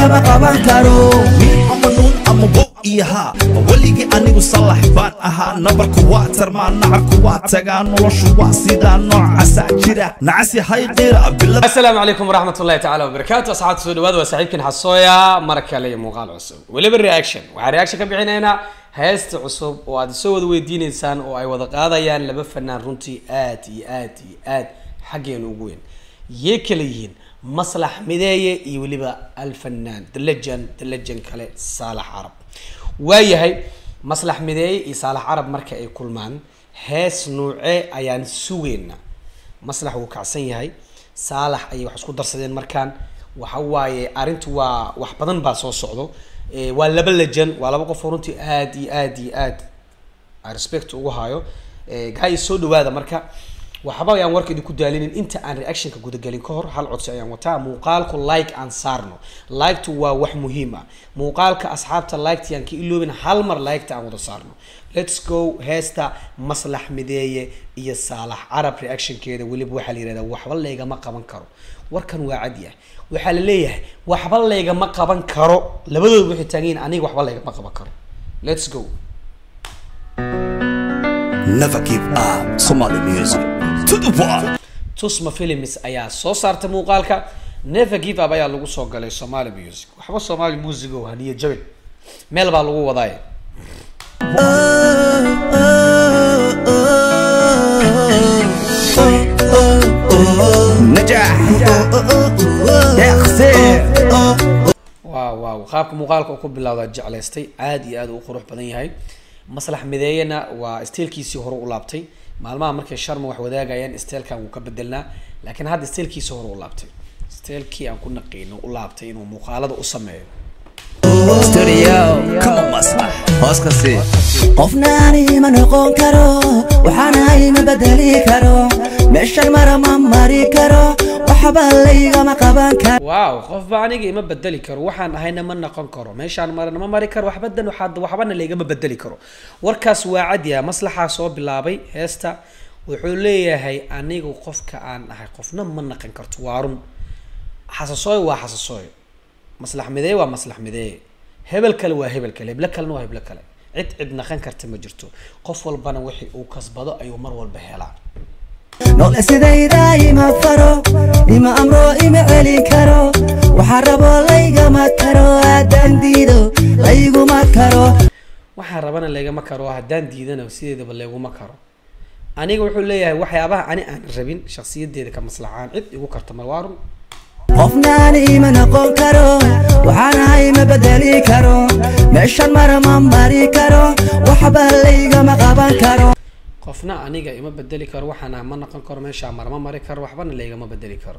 laygama qaban karo nin ama nuun ama wow iyo haa weligii anigu salax baan ahaa nabarku waa tarmaa nacarku waa tagaa noloshu waa sidaa noocasaa jira nacasi hayqira bilada asalaamu calaykum waraxmat ullahi tacaala wabarakaatu asxaabta soo dhawaada waa saaxiibkin xasooya mar kale iyo muuqaal cusub weliba reaction waxaan reaction ka bixinaynaa heesta cusub oo aad soo wada weydiineysaan oo ay wada qaadayaan laba fanaan runtii aad iyo aad iyo aad xaggeena ugu weyn yee kala yihiin maslax mideeye iyo weliba alfanaan the legend the legend kale saalax carab waayahay maslax mideeye iyo saalax carab marka ay kulmaan hees nuuce ayaan sugeynaa maslax wuu kacsan yahay saalax ayay wax isku darsadeen markaan waxa waaye arrintu waa wax badan baa soo socdo Eh, waa laba lejan waa laba qof oo runtii aad iyo aad iyo aad aan respect ugu hayo Eh, guys soo dhawaada marka waxba ayaan warka idinku daalinin inta aan reactionka gudagelin ka hor hal codsi ayaan wataa muuqaalku like aan saarno liktu waa wax muhiim ah muuqaalka asxaabta liketa yaan ka iloobin hal mar liketa aan wada saarno let's go heesta maslax mideeye iyo saalax carab reactionkeeda weliba waxaa la yihahdaa waxba laygama qaban karo warkan waa cad yahay waxaa la leeyahay waxba laygama qaban karo labadooda waxay taagan yihiin aniga waxba laygama qaban karo let's go never give up somali music to the world tusma films ayaa soo saartay muuqaalka never give up ayaa lagu soo galay somali music waxba somali music oo haniyo jabin meel baa lagu wadaaye najax deeqse waaw waaw qaabka muuqaalka uu ku bilowdaa jeclaystay aad iyo aad u qurux badan yahay maslax mideeyana waa steelkiisii hore u laabtay maalmaha markay sharma wax wadaagayaan steelkan wuu ka bedelnaa laakiin hadda steelkiisii hore u laabtay steelkii aan ku naqiino u laabtay inuu muuqaalada u sameeyo studio kama maslax hoos ka sii qofna ani ma noqon karo waxaanahay ma bedeli karo meeshan mara ma mari karo waxba laygama qaban karo waaw qofba aniga ima bedeli karo waxaan ahayna ma noqon karo meeshaan marana ma mari karo waxbadan waxaa waxbana laygama bedeli karo warkaas waa cadyaha maslaxaa soo bilaabay heesta wuxuu leeyahay anigu qofka aan ahay qofna ma naqan karto waa run xasasooy waa xasasooy maslax mideeye waa maslax mideeye hebel kale waa hebel kale heblo kalena waa heblo kale cid cid naqan karta ma jirto qof walbana wixii uu kasbado ayuu mar walba helaa noole sidayda ima faro ima amro ima celin karo waxaa rabo laygama karo haddaan diido layguma karo waxaan rabana laygama karo haddaan diidana sideedaba layguma karo aniga wuxuu leeyahay waxyaabaha ani aan rabin shaksiyadeeda ka maslaxaan cid igu karta ma waa run qofna ani ma noqon karo waxaanahay ma bedeli karo meeshan mara ma mari karo waxba laygama qaban karo qofna aniga ima bedeli karo waxaana ma noqon karo meeshaa marma mari karo waxbana laygama bedeli karo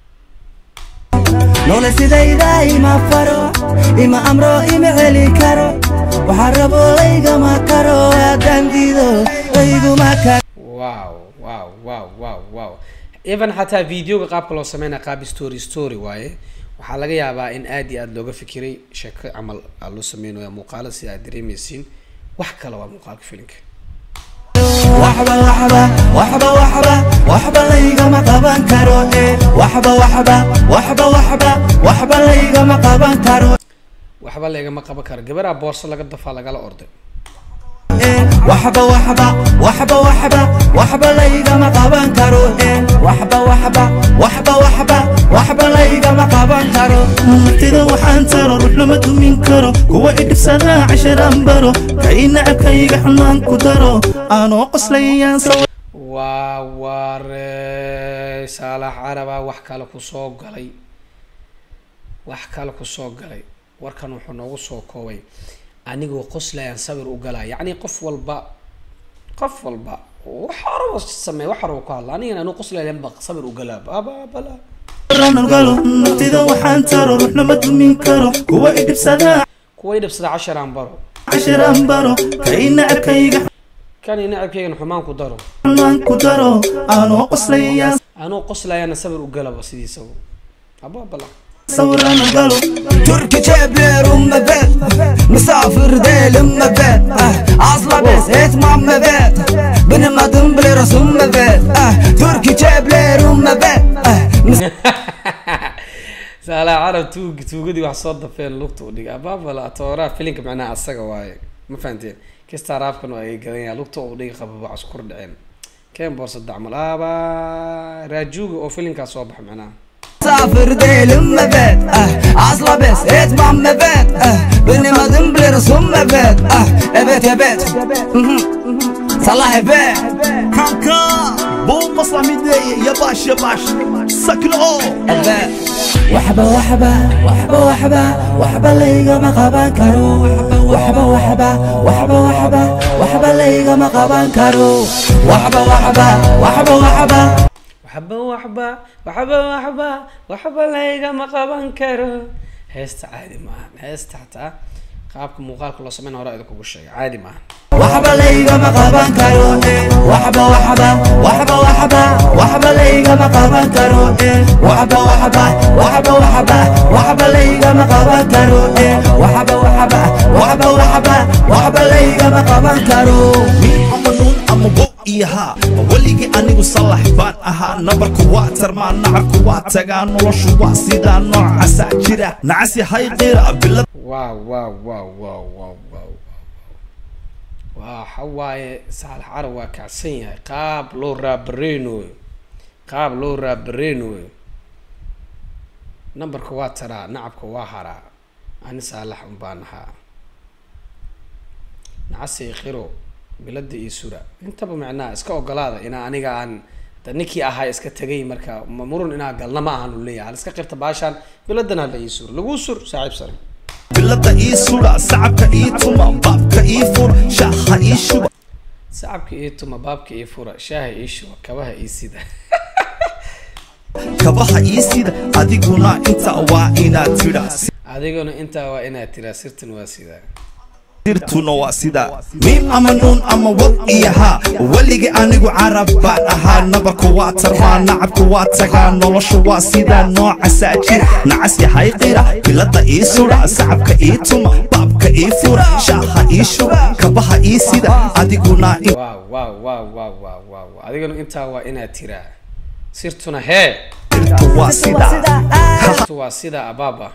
noole sidayda ima faro ima amro ima celin karo waxaa rabo laygama karo haddaan diido layguma karo wow wow wow wow wow even xataa videoga qaabka loo sameynaya qaab story story waaye waxaa laga yaabaa in aad iyo aad looga fikiray sheeko camal aa loo sameynaya muuqaala si aad dareemeysiin wax kale waa muuqaalka filinka waxba waxba waxba waxba waxba laygama qaban karo eh waxba waxba waxba waxba waxba laygama qaban karo waxba laygama qaban karo gabaraa boorso laga dafaa lagala orday eh waxba waxba waxba waxba waxba laygama qaban karo eh waxba waxba waxba waxba waxba laygama qaban karo naftida waxaan taro ruux lama dumin karo kuwa idhibsadaa casharaan baro kay nacabkayga xunaan ku daro aanoo qoslayayaan waa waare saalax caraba wax kale kusoo galay wax kale kusoo galay warkan wuxuu noogu soo koobay anigoo qoslayaan sawir u galaa yacni qof walba qof walba wax horaba sameey wax horaba ku hadla anigana anuu qoslayan ba sawir u galaa baba bala galo naftida waxaan taro ruux lama dumin karo kuwa idhibsadaa kuwa idhabsada casharaan baro casharaan baro kay nacabkayga kan i nacabkeygan xumaan ku daro xunaan ku daro aanoo qoslayayaan anuu qoslayaana sawir u galaba sidiisaba aba bala sawiraan galo تركي جابر ام بيت مسافر ديل ام بيت اصلا بس هيت مام بيت بن ما دنبل رسوم بيت تركي جابر ام بيت saalax carab tuug tuugadii wax soo dafeen lugta u dhigay abaabala atooraha filinka macnaha asaga waaye ma fahanteen kistaa raafkan waa ay gadan yahay lugta u dhigay qababa wax isku dhaceen keen boorsa dacmal aba raajuuga oo filinkaas soo baxa macnaha سافر ديل مبات اه اصلا بس اتمع مبات اه بني ما دمبلر سم مبات اه ابيت يا بيت صلاح بيت kanka buu maslax mideeye ya baash ya baash sakno البيت وحبة وحبة وحبة وحبة وحبة ليغا ما قبان كارو وحبة وحبة وحبة وحبة وحبة ليغا ما قبان كارو وحبة وحبة وحبة وحبة waxba waxba waxba waxba waxba laygama qaban karo heesta caadi maaha heesta xataa qaabka muuqaalka loo sameyn hore idinkugu sheegay caadi maaha وحبة ليغا ما قبان كارو وحبة وحبة وحبة وحبة وحبة ليغا ما قبان كارو وحبة وحبة وحبة وحبة وحبة ليغا ما قبان كارو وحبة وحبة وحبة وحبة وحبة ليغا ما قبان كارو ama nuun ama wow iyo haa weligii anigu salax baan ahaa nabarku waa tarmaa nacarku waa tagaa noloshu waa sidaa noocasaa jira nacasi hayqira bilad waaw waaw waaw waaw waaw waaw waxa waaye saalax carab waa kacsan yahay qaab loo raabareynoyo qaab loo raabareynoyo nambarka waa taraa nacabka waa haraa ani saalax un baan ahaa nacasi qiro bilada iyo sura intaba macnaha iska ogolaada inaa aniga aan da ninkii ahaa iska tegay marka ma murun inaa galna ma ahan u leeyahay hal iska qirta baashaan biladana la ii sur lagu sur saaxiib sare bilada ii sudha sacabka ii tuma baabka ii fura shaaha ii shuba sacabka ii tuma baabka ii fura shaaha ii shuba kabaha ii sida kabaha ii sida adiguna inta waa inaad tidha adiguna intaa waa inaad tiraa sirtan waa sidaa sirtuna waa sidaa miim ama nuun ama wow iyo haa weligii anigu carab baan ahaa nabarku waa tarmaa nacabku waa tagaa noloshu waa sidaa noocasaa jira nacas yahay qira bilada ii sudha sacabka ii tuma baabka ii fura shaaha ii shuba kabaha ii sida adiguna in waaw waaw waaw waaw waaw waaw adiguna intaa waa inaad tiraa sirtuna hee sirtu waa sidaa sirtu waa sidaa abaaba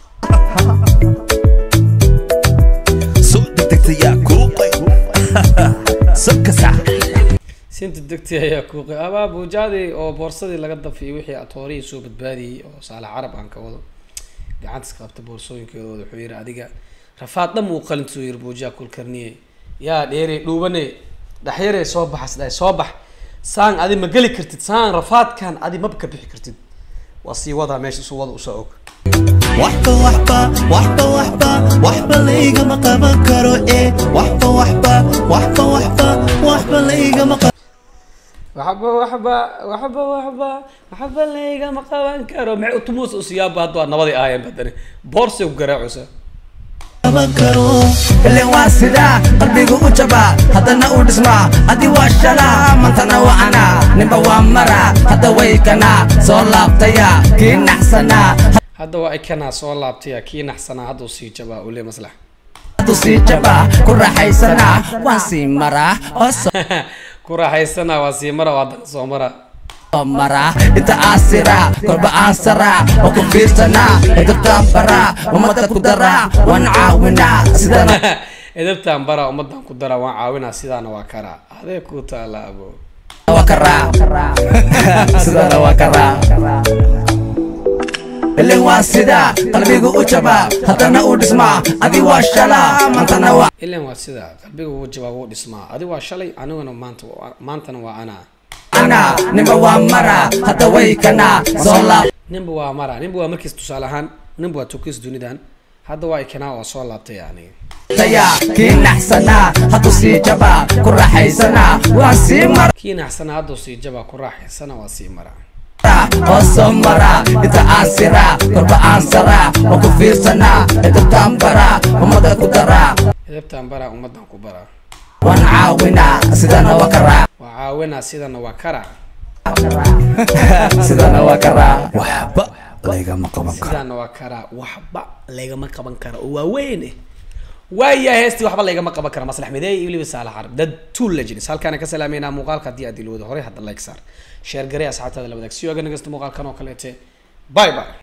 soo degdegtayaa kuuqay sabkasa sinta degtay ayaa kuuqay abaa buujaadii oo boorsadii laga dafiyay wixii atoorihii soo badbaadiyey oo saalax carab aan ka wado gacantas qabta boorsooyinkeedooda wuxuu yidhi adiga rafaad dham uu qalintuu yiri buujaa kulkarniye yaa dheere dhuubane dhaxyare soo baxas dhahay soo bax saan adi ma geli kartid saan rafaadkan adi maba ka bixi kartid waa sii wadaa meesha isu wada usoo og waxba waxba waxba waxba waxba laygama qaban karo ee waxba waxba waxba waxba waxba laygama qaban waxba waxba waxba waxba waxba laygama qaban karo maxay utumuus usiyaaba hadda waa nabadii ahaayeen badani boorsay ku garaacusa qaban karo ilen waa sidaa qalbigu u jabaa haddana u dhismaa haddii waa shalaa mantana waa anaa ninba waa maraa hadda way kanaa soo laabtaya kii naxsanaa hadda waa ikanaa soo laabtaya kii naxsanaa hadduu sii jabaa ule maslax hadduu sii jabaa ku raaxaysanaa waan sii maraa oo soo ku raaxaysanaa waa sii mara oo haddana soo mara maraa inta aasiraa kolba aan saraa oo ku fiirsanaa edabtaan baraa ummadda ku daraa waan caawinaa sidana edabtaan baraa ummadan ku daraa waan caawinaa sidaana waa karaa adee ku taala abo waa karaa sidana waa karaa ilen waa sidaa qalbigu u jabaa haddana u dhismaa adi waa shalaa mantana waa ilan waa sidaa qalbiga wuu jabaa wuu dhismaa adi waa shalay aniguna maanta maantana waa anaa anaa ninba waa maraa hadda way kanaa soo laab ninba waa mara ninba waa markiis tusaale ahaan ninba waa tukiis dunidan hadda waa ikanaa waa soo laabtay aniga taya kii naxsanaa hadduu sii jabaa ku raaxaysanaa waan sii maraa kii naxsana hadduu sii jabaa ku raaxaysana waa sii maraa oo soo maraa inta aan siraa kolba aan saraa oo ku fiirsanaa edabtaan baraa ummadda ku daraa edabtaan baraa ummadan ku baraa waan caawinaa sidana waa karaa waa caawinaa sidana waa karaa sidana waa karaa waxba laygama qaban karo sidana waa karaa waxba laygama qaban kara oo waaweyn eh waayahay heestii waxba laygama qaban kara maslax mideey iyo weliba saalax carab dad two legends halkaana ka salaameynaa muuqaalka haddii aad ilowda horey hadda like saar sheer garee asxaabtaada la wadaag si oga nagasta muuqaalkan oo kaleete bye bye